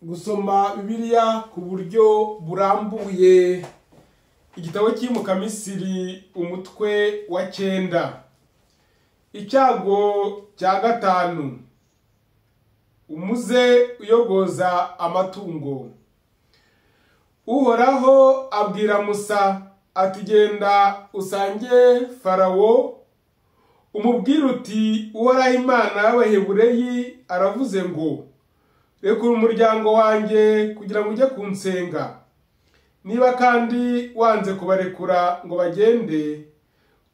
gusoma bibiliya ku buryo burambuye igitabo cy'imukamisiri umutwe wa cyenda icyago cya gatanu umuze uyogoza amatungo uhoraho abwira musa ati genda usange farawo umubwire uti uhoraho imana y'abahebureyi aravuze ngo rekura umuryango wanjye kugira ngo ujye kunsenga niba kandi wanze kubarekura ngo bagende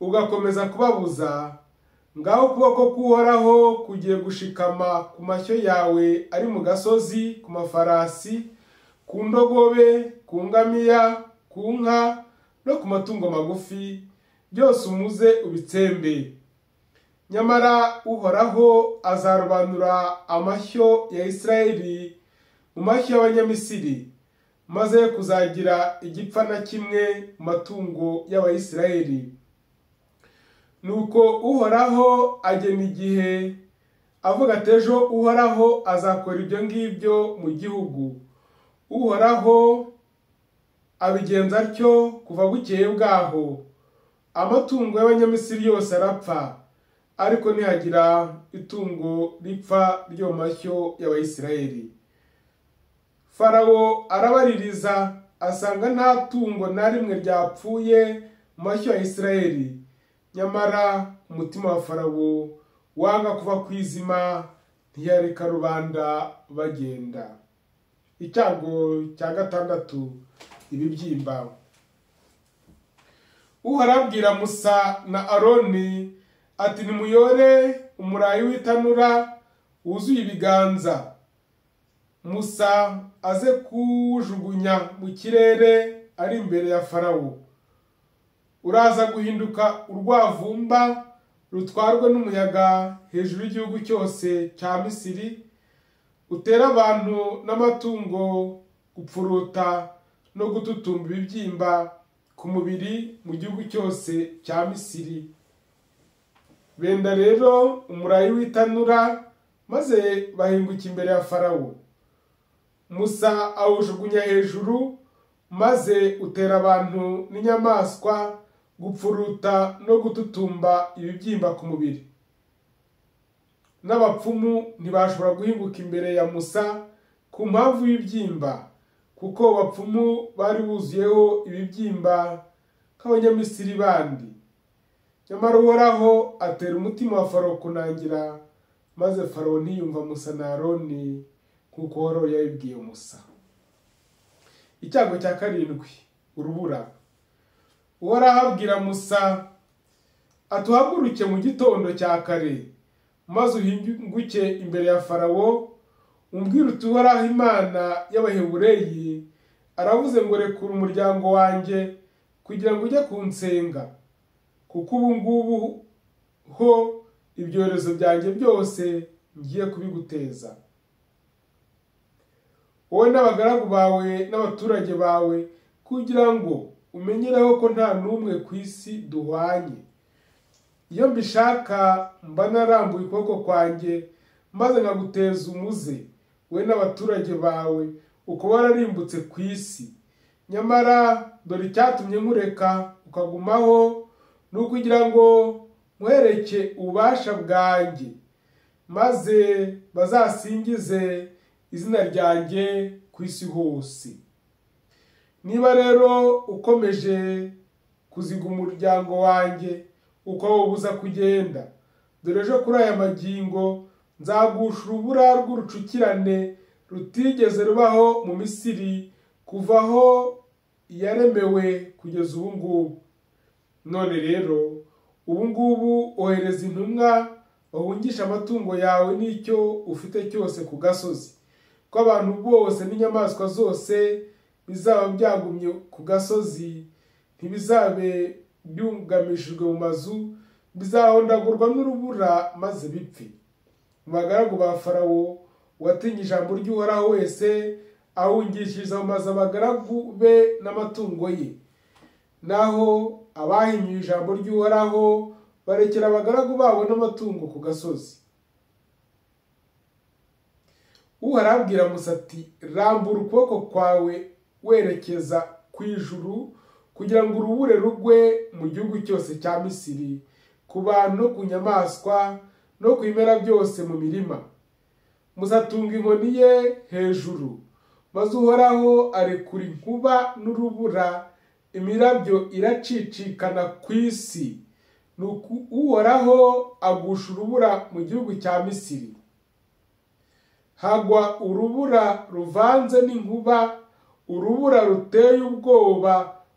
ugakomeza kubabuza ngaho ukuboko k'uhoraho kugiye gushikama ku mashyo yawe ari mu gasozi ku mafarasi ku ndogobe ku ngamiya ku nka no ku matungo magufi byose umuze ubitsembe nyamara uhoraho azarobanura amashyo ya isirayeli mu mashyo y'abanyamisiri maze kuzagira igipfa na kimwe mu matungo y'abayisirayeli nuko uhoraho agena igihe avuga ati ejo uhoraho azakora ibyo ngibyo mu gihugu uhoraho abigenza atyo kuva bukeye bwaho amatungo y'abanyamisiri yose arapfa ariko ntihagira itungo ripfa ryo mashyo y'abayisirayeli farawo arabaririza asanga nta tungo na rimwe ryapfuye mu mashyo ya isirayeli nyamara umutima wa farawo wanga kuva ku izima ntiyareka rubanda bagenda icyago cya gatandatu ibibyimba uharabwira musa na aroni ati nimuyore umurayi w'itanura wuzuye ibiganza musa aze kuwujugunya mu kirere ari imbere ya farawo uraza guhinduka urwavumba rutwarwe n'umuyaga hejuru y'igihugu cyose cya misiri utera abantu n'amatungo gupfuruta no gututumba ibibyimba ku mubiri mu gihugu cyose cya misiri benda rero umurayi w'itanura maze bahinguka imbere ya farawo musa awujugunya hejuru maze utera abantu n'inyamaswa gupfuruta no gututumba ibibyimba ku mubiri n'abapfumu ntibashobora guhinguka imbere ya musa ku mpamvu y'ibyimba kuko abapfumu bari buzuyeho ibibyimba nk'abanyamisiri bandi nyamara uhoraho atera umutima wa faro kunangira maze faro ntiyumva musa na aroni nk'uko uhoraho yabibwiye musa icyago cya karindwi urubura uhoraho abwira musa atuhaguruke mu gitondo cya kare maze uhinguke imbere ya farawo umbwire uti uhoraho imana y'abahebureyi aravuze ngo rekura umuryango wanjye kugira ngo ujye kunsenga kuko ubu ngubu ho ibyorezo byanjye byose ngiye kubiguteza wowe n'abagaragu bawe n'abaturage bawe kugira ngo umenyereho ko nta n'umwe ku isi duhwanye iyo mbishaka mba narambuye ukuboko kwanjye maze nkaguteza umuze wowe n'abaturage bawe ukaba wararimbutse ku isi nyamara dore icyatumye nkureka ukagumaho ni ukugira ngo nkwereke ububasha bwanjye maze bazasingize izina ryanjye ku isi hose niba rero ukomeje kuziga umuryango wanjye ukawubuza kugenda dore ejo kuri aya magingo nzagusha urubura rw'urucukirane rutigeze rubaho mu misiri kuva aho yaremewe kugeza ubu ngubu none rero ubu ngubu ohereza intumwa bahungisha amatungo yawe n'icyo ufite cyose ku gasozi ko abantu bose n'inyamaswa zose bizaba byagumye ku gasozi ntibizabe byungamishijwe mu mazu bizahondagurwa n'urubura maze bipfe mu bagaragu ba farawo watinye ijambo ry'uhoraho wese ahungishiriza mu mazu abagaragu be n'amatungo ye naho abahinyuye ijambo ry'uhoraho barekera abagaragu babo n'amatungo ku gasozi uhora arabwira musa ati rambura ukuboko kwawe werekeza ku ijuru kugira ngo urubure rugwe mu gihugu cyose cya misiri ku bantu no ku nyamaswa no ku bimera byose mu mirima musatunga inkoni ye hejuru maze uhoraho arekura inkuba n'urubura imirabyo iracicikana ku isi nuko uhoraho agusha urubura mu gihugu cya misiri hagwa urubura ruvanze n'inkuba urubura ruteye ubwoba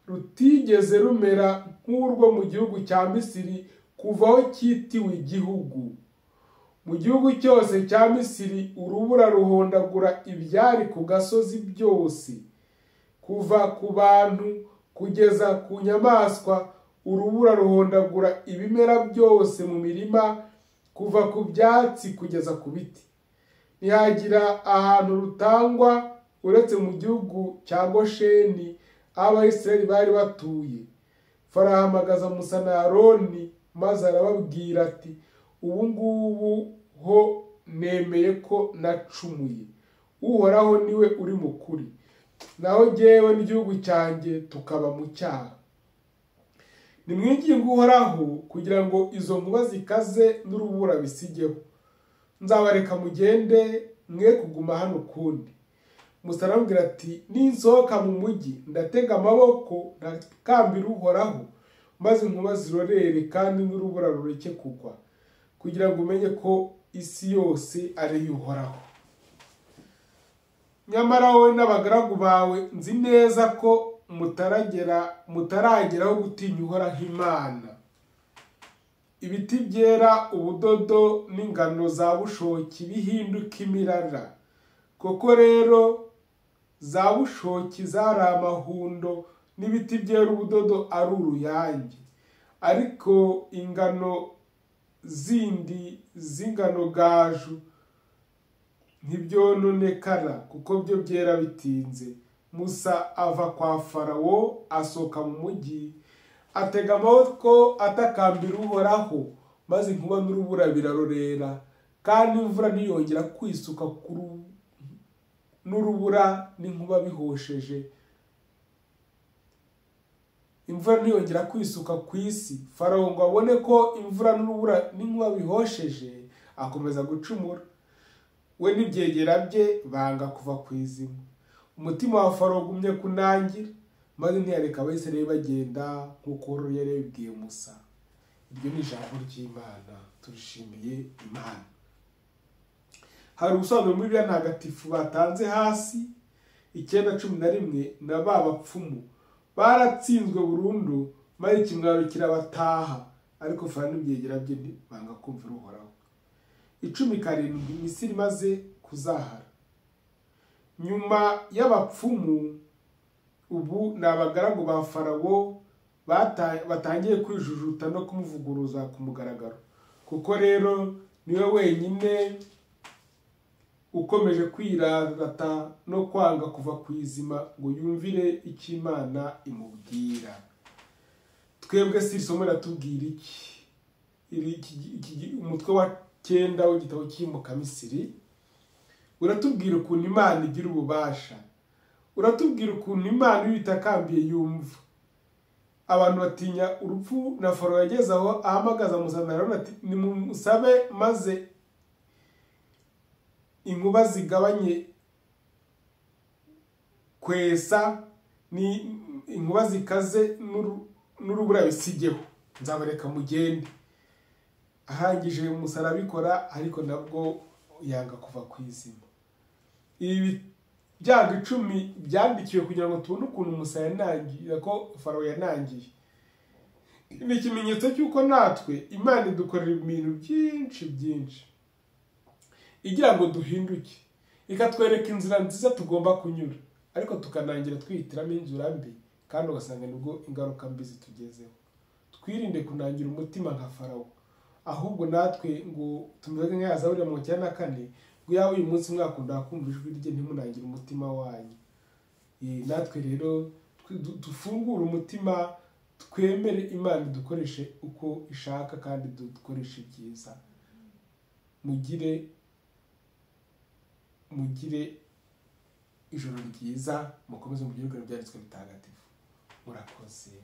rutigeze rumera nk'urwo mu gihugu cya misiri kuva aho cyitiwe igihugu mu gihugu cyose cya misiri urubura ruhondagura ibyari ku gasozi byose kuva ku bantu kugeza ku nyamaswa urubura ruhondagura ibimera byose mu mirima kuva ku byatsi kugeza ku biti ntihagira ahantu rutangwa uretse mu gihugu cya gosheni aho abahisi bari batuye farahamagaza musa na aroni maze arababwira ati ubu ngubu ho nemeye ko nacumuye uhoraho niwe uri mukuri naho ngewe n'igihugu cyanjye tukaba mu cyaha nimwinginge uhoraho kugira ngo izo nkuba zikaze n'urubura bisigeho nzabareka mugende mwe kuguma hano ukundi musa arambwira ati ninsohoka mu mujyi ndatega amaboko ntakambira uhoraho maze inkuba zirorere kandi n'urubura rureke kugwa kugira ngo umenye ko isi yose ari uhoraho nyamara wowe n'abagaragu bawe nzi neza ko mutaragera mutarageraho gutinya uhoraho imana ibiti byera ubudodo n'ingano za bushoki bihinduka imirara koko rero za bushoki zari amahundo n'ibiti byera ubudodo ari uruyange ariko ingano zindi z'ingano gaju ntibyononekara kuko byo byera bitinze musa ava kwa farawo asohoka mu mujyi atega amaboko atakambira uhoraho maze inkuba n'urubura birarorera kandi imvura ntiyongera kwisuka n'urubura n'inkuba bihosheje imvura ntiyongera kwisuka ku isi farawo ngo abone ko imvura n'urubura n'inkuba bihosheje akomeza gucumura we n'ibyegera bye banga kuva ku izima umutima wa farawo ugumye kunangira maze ntiyareka abisirayeli bagenda nk'uko yari yabibwiye musa iryo ni ijambo ry'imana turishimiye imana hari ubusobanuro muri biriya ntagatifu batanze hasi icyenda cumi na rimwe na ba bapfumu baratsinzwe burundu maze ikimwaro kirabataha ariko fana n'ibyegera bye banga kumvira uhoraho icumi karindwi misiri imaze kuzahara nyuma y'abapfumu ubu ni abagaragu ba farawo batangiye kwijujuta no kumuvuguruza ku mugaragaro kuko rero niwe wenyine ukomeje kwirata no kwanga kuva ku izima ngo yumvire icyo imana imubwira twebwe si isomo riratubwira iki umutwe wa cyenda w'igitabo cy'imukamisiri uratubwira ukuntu imana igira ububasha uratubwira ukuntu imana iyo itakambiye yumva abantu batinya urupfu na foro yageze aho ahamagaza muzanararura ati nimusabe maze inkuba zigabanye kwesa ni inkuba zikaze n'urubura bisigeho nzabareka mugende arangije umusarabikora ariko nabwo yanga kuva ku izima ibi byago icumi byandikiwe kugira ngo tubone ukuntu umusaya yanangiye ko farawo yanangiye ni ikimenyetso cy'uko natwe imana idukorera ibintu byinshi byinshi igira ngo duhinduke ikatwereka inzira nziza tugomba kunyura ariko tukanangira twihitiramo inzira mbi kandi ugasanga nibwo ingaruka mbi zitugezeho twirinde kunangira umutima nka farawo ahubwo natwe ngo tumeze nk'ayaza buriya mu cyenda na kane ngo yawe uyu munsi mwakunda kumva ijwi rye ntimunangire umutima wanyu natwe rero dufungure umutima twemere imana dukoreshe uko ishaka kandi dukoreshe ibyiza mugire mugire ijoro ryiza mukomeze mubwirwe ibyanditswe bitagatifu murakoze